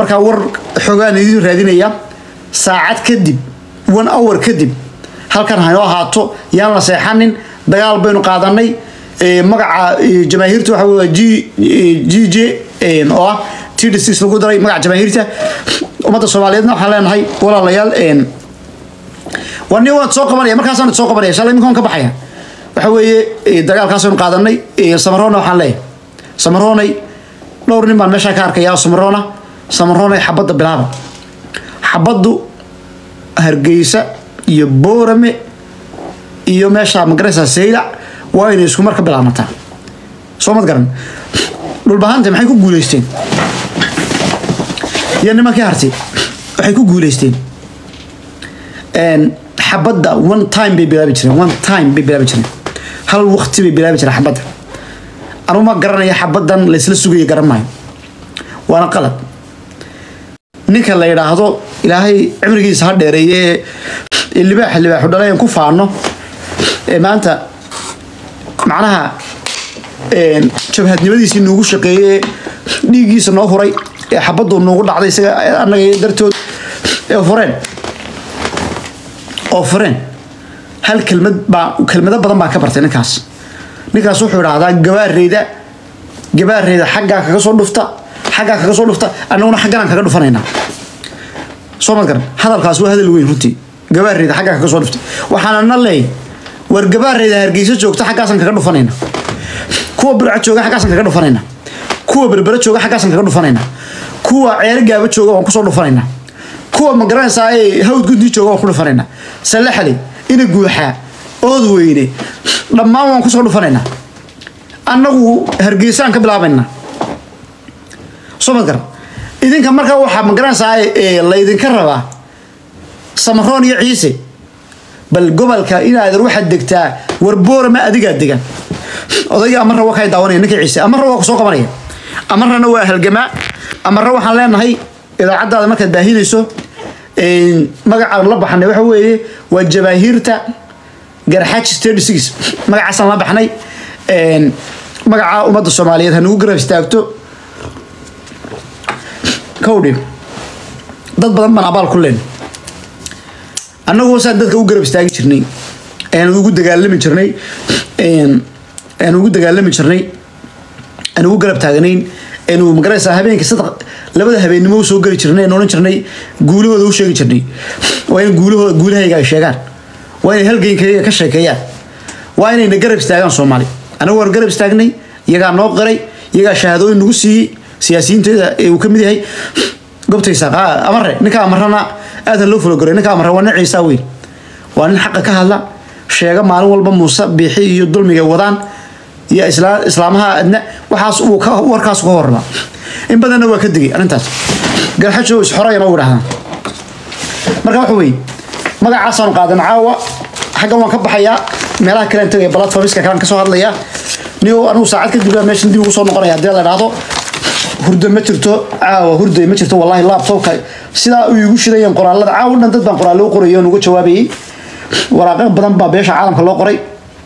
markaa war xoogaan idiin raadinaya saacad kadib one hour kadib halkan haynoo ahaato yaan la seexanin dagaal baynu qaadanay magaca jamaahiirta waxa wey g g j oo ah t d six lagu daray magaca jamaahiirta ummadda soomaaliyeedna waxaan leenahay walaalayaal waa nin waan soo qabanaya markaasaan soo qabanaya shalay iminka waan ka baxaya waxa weeye dagaalkaasaynu qaadanay samarona waxaan leeyahay samaronay dhowr nin baan meeshaa ka arkaya samarona samaronay xabadda bilaaba xabaddu hargeysa iyo boorame iyo meesha magaraysa saylac waa inay isku mar ka bilaabmataa soo mad garan dhulbahanta maxay ku guuleysteen iyo nimankii hartay waxay ku guuleysteen xabadda one time bay bilaabi jireen one time bay bilaabi jireen hal waqti bay bilaabi jireen xabadda anuu ma garanaya xabaddan laysla sugaya garan maayo waana qalad ninka la yidhaahdo ilaahay cimrigiisa ha dheereeye ee libaaxa libaaxu dhalayan ku faano ee maanta macnaha jabhadnimadiisii noogu shaqeeye dhiiggiisa noo huray ee xabaddu noogu dhacday isaga annaga dartood ee fureen oo fureen hal kelmad baa kelmado badan baan ka bartay ninkaas ninkaas wuxuu idhaahdaa gabaareyda gabaareyda xaggaa kaga soo dhufta xaggaa kaga soo dhufta annaguna xagganaan kaga dhufanaynaa soo mad garan hadalkaas waa hadal weyn runtii gabaareyda xaggaa kaga soo dhufta waxaana na leey war gabaareyda hargeysa joogta xaggaasaan kaga dhufanayna kuwa burca jooga xaggaasaan kaga dhufanayna kuwa berbera jooga xaggaasaan kaga dhufanayna kuwa ceero gaaba jooga waan kusoo dhufanayna kuwa magaranaysaa ee hawd gudii jooga waan ku dhufanaynaa salaxli ina guuxaa ood weyne dhammaan waan kusoo dhufanaynaa annagu hargeysaan ka bilaabaynaa soo mad garan idinka markaa waxaa magaranaysaa ee laydinka rabaa samaroon iyo ciise bal gobolka inaad waxaad degtaa warboorama adigaa degan odayga amarra waa kay daawanaya ninka ciise amarra waa kusoo qabanaya amarrana waa halgamaa amarra waxaan leenahay idaacaddaada markaad baahinayso magacaan la baxnay waxa weeye waa jabaahiirta garxaaji thirty six magacaasaan la baxnay magaca ummadda soomaaliyeed ha nagu garab istaagto kowdhi dad badan baan abaal ku leen annagu saan dadka u garab istaagi jirnay aan ugu dagaalami jirnay aan ugu dagaalami jirnay aan ugu garab taagnayn aynu magaraysaa habeenkii saddex labada habeennimo u soo geli jirnay aan odhan jirnay guulahooda u sheegi jirnay waa in guulahooda guulahayga ay sheegaan waa inay halgeynkayga ka sheekeeyaan waa inayna garab istaagaan soomaali anagu waan garab istaagnay iyagaa noo qiray iyagaa shahaadooyin nagu siiyey siyaasiyiinteeda ee uu ka mid yahay gobtaysa amare ninka amarana aada loo fulogoray ninka amare waa nin ciisaa weyn waa nin xaqa ka hadla sheega maalin walba muuse biixi iyo dulmiga wadaan iyo islaamaha adna waxaas uu warkaas ka horraba in badanna waa ka digay arrintaas garxajo isxorayana u idhahdaan marka waxa weeye magacaasaanu qaadan caawa xaggan waan ka baxayaa meelaha kalean tagaya platformiska kalean kasoo hadlayaa niyo anigu saacad kadib baa meeshan dib ugu soo noqonaya haddii la idhaahdo hurdo ma jirto caawa hurday ma jirto wallahi laptopka sidaa u igu shidayeen qoraalada caawa dhan dad baan qoraallo u qorayay oon uga jawaabayay waraaqo badan baa beesha caalamka loo qoray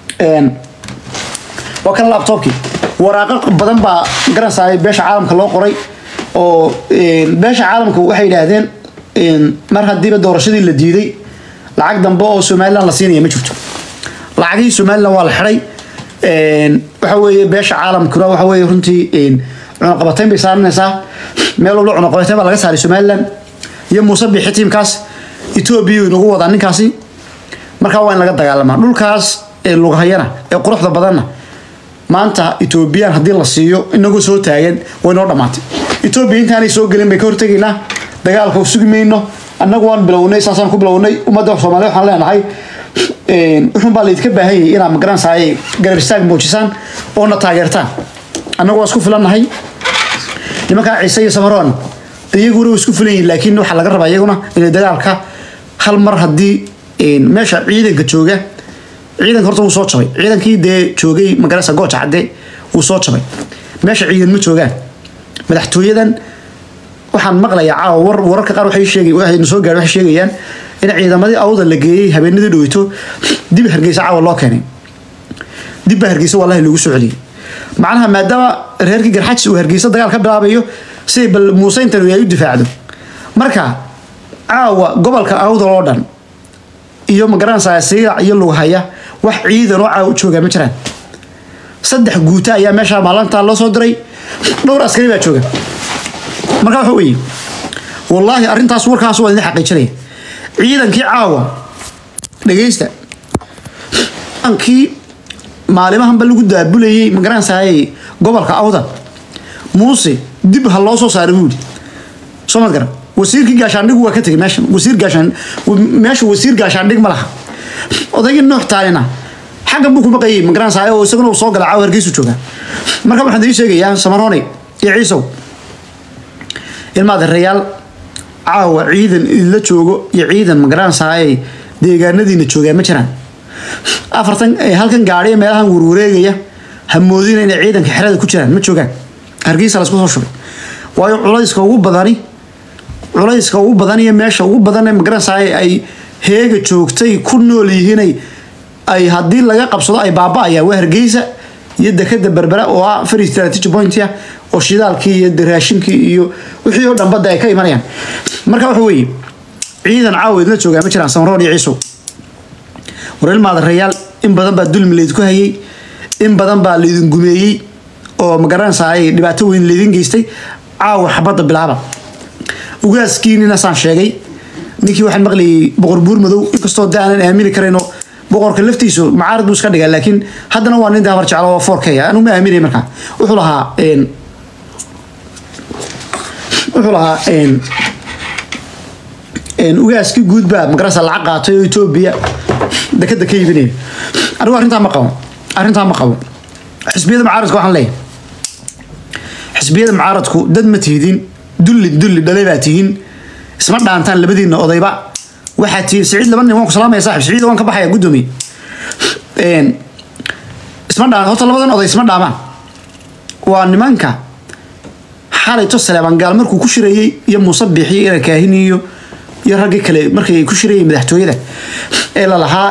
waa kan laptopkii waraaqo badan baa garanaysaa beesha caalamka loo qoray oo beesha caalamka waxay yidhaahdeen mar haddiiba doorashadii la diiday lacag dambe oo somalilan la siinaya ma jirto lacagihii somalilan waa la xiday waxa weeye beesha caalamkuna waxa weeye runtii cunaqabatayn bay saaranaysaa meel walba cunaqabatayn baa laga saaray somalilan iyo muuse biixi tiimkaas etoobiya inagu wadaa ninkaasi markaa waa in laga dagaalamaa dhulkaas ee lugahayana ee quruxda badanna maanta etoobiyaan haddii la siiyo inagoo soo taagan way noo dhammaatay etoobiya intaanay soo gelin bay ka hortegaynaa dagaalka sugi mayno annagu waan bilownay saasaan ku bilownay ummadda soomaaliya waxaan leenahay wuxuun baa laydinka baahan yahay inaad magaranaysaay garab istaag muujisaan oona taageertaan annagu waa isku filannahay nimankaa ciise iyo samaroon iyaguna way isku filan yihin laakiin waxaa laga rabaa iyaguna inay dagaalka hal mar haddii meesha ciidanka jooga ciidanka horta wuu soo jabay ciidankii dee joogay magarasa gooja cadde wuu soo jabay meesha ciidan ma joogaan madaxtooyadan waxaan maqlayaa caawa war wararka qaar waxay sheegay waxay soo gaadhay waxay sheegayaan in ciidamadii awda la geeyey habeenadii dhaweyto dib hargeysa caawa loo keenay dib baa hargeysa wallahi loogu soo celiyey macnaha maadaama reerkii garxajis uu hargeysa dagaal ka bilaabayo siday bal muuse intanu ay u difaacdo marka caawa gobolka awdal oo dhan iyo magaranaysaa siigac iyo lughaya wax ciidan oo caawa u joogaa ma jiraan saddex guuta ayaa meesha maalintaa loo soo diray dhowr askari baa jooga marka waxa weeye wallaahi arrintaas warkaas waa idin xaqiijinaya ciidankii caawa dhegeysta ciidankii maalimahanba lagu daabulayay magaranaysaay gobolka awdal muuse dib ha loo soo saaray buu yidhi soo mad garan wasiirkii gaashaandhigu waa ka tegay meeshan wasiir gaashaan meesha wasiir gaashaandhig ma laha odaygii nuux taalina xaggan buu ku maqayay magaranaysaay oo isaguna uu soo gala caawa hargeysu joogaa marka waxaan idiin sheegayaa samarooney iyo ciisow ilmaad reyaal caawa ciidan idinla joogo iyo ciidan magaranaysaay deegaanadiina joogaa ma jiraan afartan halkan gaadhi ee meelahan warwareegaya ha moodina inay ciidanka xerada ku jiraan ma joogaan hargeysa laisku soo shubay waayo culayska ugu badani culayska ugu badan iyo meesha ugu badan ee magaranaysaay ay heega joogtay ku nool yihiinay ay haddii laga qabsado ay baaba-ayaan waa hargeysa iyo dekada berbera oo ah very strategy point ah oo shidaalkii iyo raashinkii iyo wixii oo dhan badda ay ka imanayaan marka waxa weeye ciidan caawa idinla joogaa ma jiraan samaroon iyo ciisow war ilmaada rayaal in badan baa dulmi laydinku hayay in badan baa laydin gumeeyey oo magaranaysaa ay dhibaato weyn laydin geystay caawa xabadda bilaaba ugaaskiinina saan sheegay ninkii waxaan maqlayay boqor buur madow inkastoo de aanan aamini karayno boqorka laftiisu macaarad buu iska dhigaa laakiin haddana waa nin de habar jeclo oo foorkaya anu ma aaminay markaa wuxuu lahaa wuxuu lahaa ugaaskii guud baa magaranaysa lacag qaatay oo etoobiya dekada ka iibinaya anigu arrintaa ma qabo arrintaa ma qabo xisbiyada mucaaradka waxaan leeyahay xisbiyada mucaaradku dad ma tihidin dulli dulli dhalay baa tihiin isma dhaantaan labadiina odayba waxaa tihiin siciid laba nin waan ku salaamaya saaxib siciid waan ka baxaya guddoomiye isma dhaan horta labadan oday isma dhaamaan waa nimanka xalayto saleeban gaal markuu ku shirayey iyo muuse biixi ina kaahin iyo iyo raggii kale markay ku shirayeen madaxtooyada ee lalahaa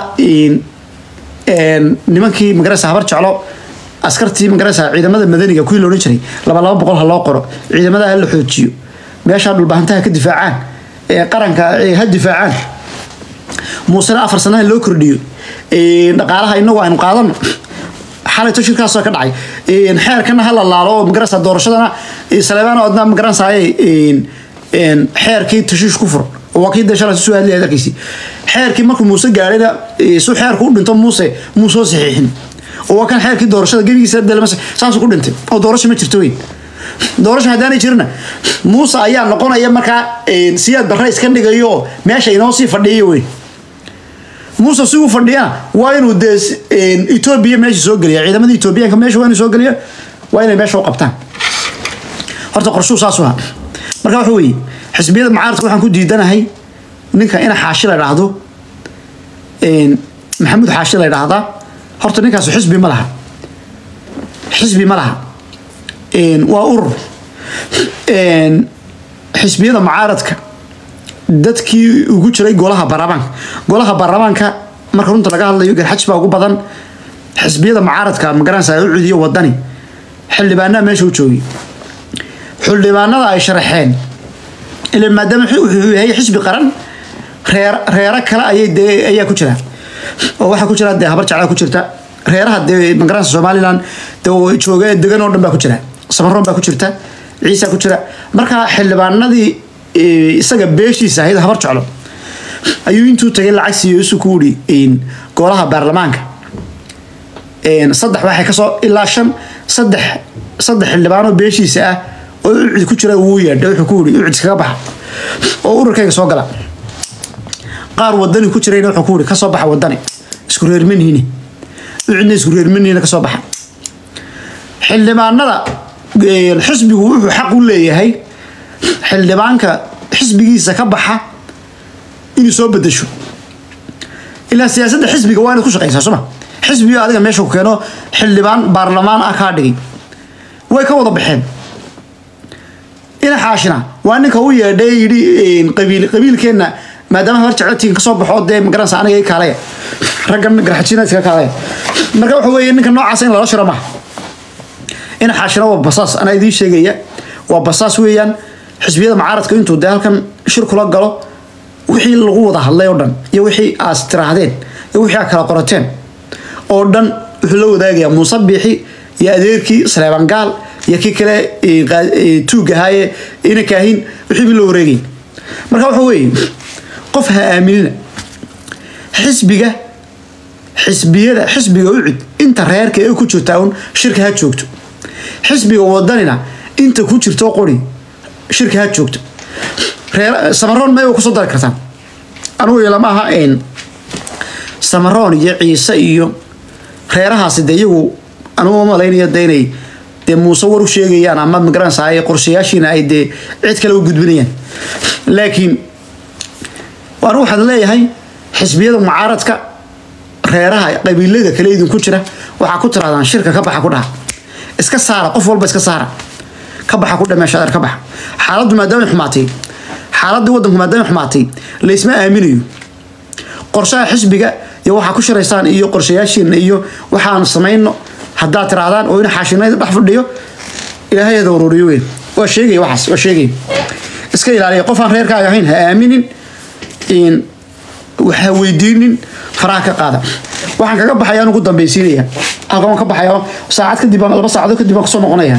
nimankii magaraysa habar jeclo askartii magaraysa ciidamada madaniga kuwii loodhan jiray laba laba boqol ha loo qoro ciidamada ha la xoojiyo meeshaa dhulbaahantaha ka difaacaan ee qaranka ha difaacaan muusena afar sanaha loo kordhiyo dhaqaalaha inagu aynu qaadano xalayto shirkaasoo ka dhacay xeerkana ha la laalo oo magaraysa doorashadana saleebaan odna magaranaysaay xeerkii tashiish ku fur waa kii dee shalay soo hadlaya darkiisii xeerkii markuu muuse gaadhayna su xeerku u dhinto muuse muu soo saxiixin oo waa kan xeerkii doorashada gebigiisa delmas saasuu ku dhintay oo doorasho ma jirto weyn doorasho haddaanay jirna muuse ayaa noqonaya markaa siyaad barre iska dhigayo oo meesha inoo sii fadhiya weyn muuse si uu fadhiyana waa inuu dee etoobiya meesha soo geliya ciidamada etoobiyaanka meesha waa inuu soo geliya waa inay meesha u qabtaan horta qorshuu saas u ahaa marka waxa weeye xisbiyada mucaaradka waxaan ku diidanahay ninka ina xaashi la dhahdo maxamuud xaashi la dhahdaa horta ninkaasu xisbi ma laha xisbi ma laha waa urur xisbiyada mucaaradka dadkii ugu jiray golaha baarlamaanka golaha baarlamaanka marka runta laga hadlayo garxaj baa ugu badan xisbiyada mucaaradka magaranaysa u cudiyo wadani xildhibaanaha meesha u joogay xildhibaanada ay sharaxeen ila maadaama wuxuu yahay xisbi qaran reer reero kale ayay dee ayaa ku jira oo waxaa ku jira dee habar jeclaa ku jirta reeraha dee magaranaysa somaliland dee jooga degan oo dhan baa ku jira samaroon baa ku jirta ciisa ku jira marka xildhibaanadii isaga beeshiisa ahayd habar jeclo ayuu intuu tagay lacag siiyo isu ku wuri golaha baarlamaanka saddex waxay kasoo ilaa shan saddex saddex xildhibaanoo beeshiisa ah oo ucid ku jira wuu yeedhay wuxuu ku wuri ucid iskaga baxa oo ururkayga soo gala qaar wadani ku jirayna wuxuu ku wuri kasoo baxa wadani isku reermanihine ucidna isku reermanihine kasoo baxa xildhibaanada xisbigu wuxuu xaq u leeyahay xildhibaanka xisbigiisa ka baxa inuu soo bedesho ilaa siyaasadda xisbiga waa inaad ku shaqaysaa soma xisbiga adiga meesha ku keeno xildhibaan baarlamaan ah kaa dhigay way ka wada baxeen ina xaashina waa ninka u yeedhay yidhi qabiil qabiilkeenna maadaama habar jeclotiin kasoo baxo dee magaranaysa aniga i kaalaya raggan garxajina iska kaalaya marka waxa weeye ninka noocaas in lala shiro maha ina xaashina waa basaas anaa idiin sheegaya waa basaas weeyaan xisbiyada mucaaradka intuu dee halkan shir kula galo wixii lagu wada hadlay oo dhan iyo wixii aas tiraahdeen iyo wixii aad kala qorateen oo dhan wuxuu la wadaagayaa muuse biixi iyo adeerkii saleeban gaal iyo kii kale tuug ahaaye ina kaahin wixii bii loo wareegay marka waxa weeye qof ha aaminina xisbiga xisbiyada xisbiga ucid inta reerka ee ku jirtaa un shirka ha joogto xisbiga wadanina inta ku jirto qori shirka ha joogto samaroon may kusoo dari kartaan anugu ilama aha samaroon iyo ciise iyo reerahaasi de iyagu anugu malaynayo de inay dee muuse war u sheegayaan ama magaranaysaa qorshayaashiina ay dee cid kale u gudbinayaan laakiin anu waxaan leeyahay xisbiyada mucaaradka reeraha qabiilada kale idinku jira waxaa ku tirahdaan shirka ka baxa ku dhaha iska saara qof walba iska saara ka baxa ku dhameeshadeer ka baxa xaaladdu maadaama xumaatay xaaladii wadanku maadaama xumaatay laysma aaminayo qorshaha xisbiga iyo waxaa ku shiraysaan iyo qorshayaashiina iyo waxaan samayno haddaad tirahdaan oo in xaashinayda dhex fadhiyo ilaahay hada ururiyo weyn waa sheegaya waxaas waa sheegaya iska ilaaliya qof aan reerkaaga ahayn ha aaminin ha weydiinin faraha ka qaada waxaan kaga baxaya ugu dambaysiinaya halkan waan ka baxaya saacad kadib laba saacadood kadib waan kusoo noqonaya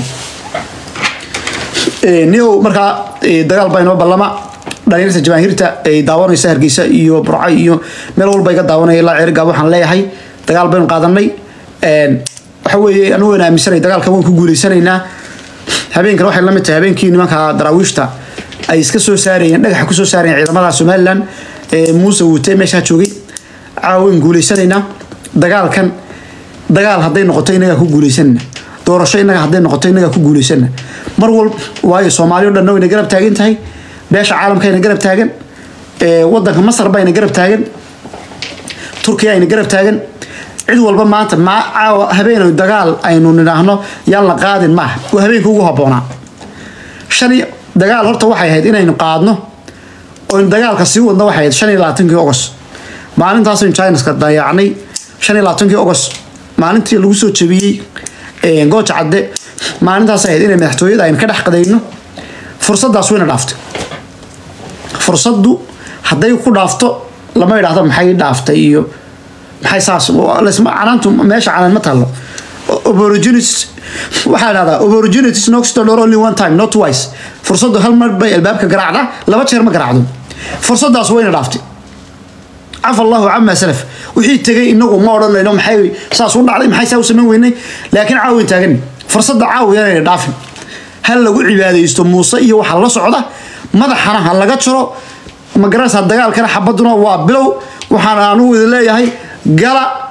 nio markaa dagaal baa inoo ballama dhalinyarta jamaahiirta ay daawanaysa hargeysa iyo burco iyo meel walba iga daawanaya ilaa ceerigaab waxaan leeyahay dagaal baynu qaadanay waxa weeye anigu waan aaminsanay dagaalka waan ku guuleysanaynaa habeenkan waxay la mid tahay habeenkii nimanka daraawiishta ay iska soo saarayeen dhagaxa kusoo saarayeen ciidamada somalilan ee muuse wuute meeshaa joogay caawin guuleysanaynaa dagaalkan dagaal hadday noqoto inagaa ku guuleysanana doorasho inaga hadday noqoto inagaa ku guuleysanana mar walba waayo soomaaliya o dhanna wayna garab taagan tahay beesha caalamkayna garab taagan wadanka masar bayna garab taagan turkiya ayna garab taagan cid walba maanta ma caawa habeen dagaal aynu nidhaahno yaan la qaadin maaha waa habeenka ugu habboonaa shan dagaal horta waxay ahayd inaynu qaadno oynu dagaalka sii wadno waxay ahayd shan iyo labaatankii ogos maalintaasaynu chinaska dayaacnay shan iyo labaatankii ogos maalintii lagu soo jebiyey gooja cadde maalintaas ahayd inay madaxtooyada aynu ka dhex qadayno fursaddaas wayna dhaaftay fursaddu hadday ku dhaafto lama idhaahdo maxay dhaaftay iyo maxay saas canaantu meesha canaan ma taallo opportunities waxaa dhahdaa opportunities knocks the door only one time not twice fursaddu hal mar bay albaabka garaacda laba jeer ma garaacdo fursaddaas wayna dhaaftay cafa allahu cama salaf wixii tegay inagu ma odhanayno maxay saas u dhacday maxay saa u samayn weynay laakiin caawin taagan fursadda caawiyanayna dhaafin hal lagu cibaadaysto muuse iyo waxa la socda madaxana ha laga jaro magaranaysaa dagaalkana xabaduna waa bilow waxaan anugu idin leeyahay gala